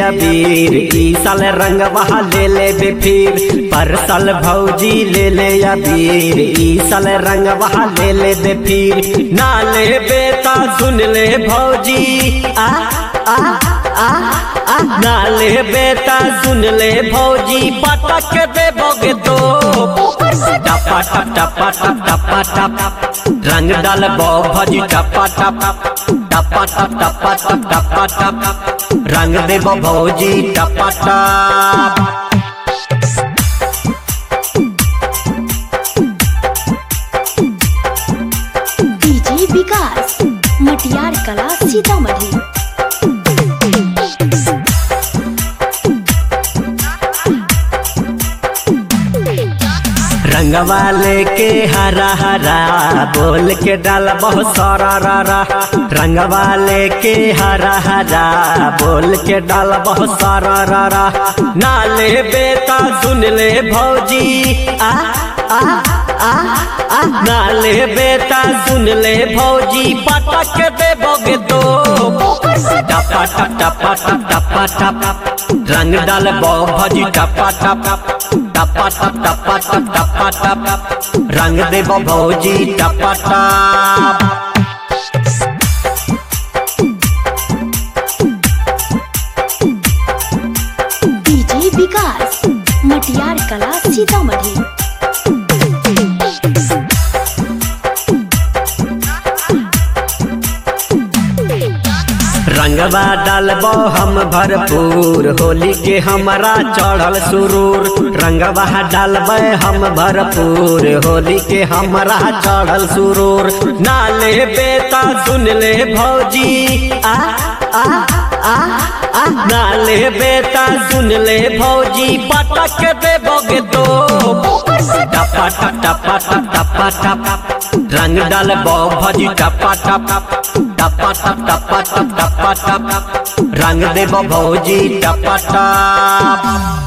अबीर ई साल रंग वहा ले ले बे फिर पर साल भौजी ले ले अबीर ई साल रंग वहा ले ले बे फिर ना ले बेता सुन ले भौजी आ आ आ आ ना ले बेटा सुन ले भौजी पटक दे बोगे तो टपा टप टपा टप टपा टप रंग डाल बो भौजी टपा टप टपा टप टपा टप टपा टप रंग दे बो भौजी टपा टप डीजे विकास मटियार कला सीतामढ़ी रंगवा लेके हरा हरा बोल के डाल बहुत सारा रा रंगवा लेके हरा हरा बोल के डाल बहुत सारा रा रा ना ले बेटा सुन ले भौजी आ आ आ आ ना ले बेटा सुन ले भौजी पटक दे बोगे तो टपा टप टपा टप टपा टप रंग डाल बो भौजी टपा टप टपा टप टपा टप टपा टप रंग दे बो भौजी टपा टप डीजे विकास मटियार कला सीतामढ़ी रंगवा डालबो हम भरपूर होली के हमारा चढ़ल सुरूर रंगवा डालबे हम भरपूर होली के हमारा चढ़ल सुरूर ना ले बेटा सुन ले भौजी आ आ आ आ ना ले बेटा सुन ले भौजी पटक दे बोगे तो टपा टप टपा टप टपा टप रंग डाल बो भौजी टपा टप टपा टप टपा टप टपा टप रंग दे बो भौजी टपा टप